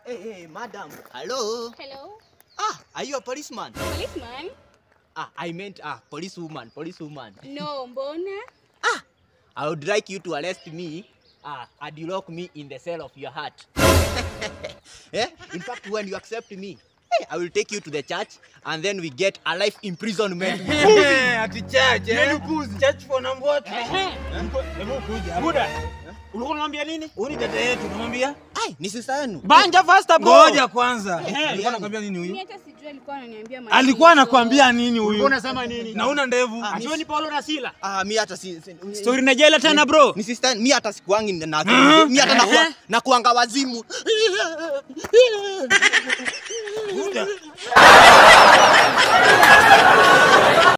Hey, hey, madam. Hello. Hello, Ah, are you a policeman? policeman? Ah, I meant ah, policewoman, policewoman. No, mbona? Ah, I would like you to arrest me ah, and you lock me in the cell of your heart. yeah? In fact, when you accept me, hey, I will take you to the church and then we get a life imprisonment. Ati church, eh? Church for number what? Hebu kuja. Buda. Ulikuwa unamwambia nini? Huyu ni dada yetu, unamwambia? Ai, ni sisa yenu. Banja faster bro. Ngoja kwanza. Ehe. Alikuwa anakwambia nini Mimi huyu? hata sijui alikuwa ananiambia maneno Alikuwa hizo. anakwambia nini Ulikuwa huyu? unasema nini? Na una ndevu. Ah, Atiwe ni Paulo na Sila. Ah, mi hata si, si Story na jela tena bro. ni sister mi hata sikuangi na akili. mi hata nakuwa nakuanga wazimu. Buda.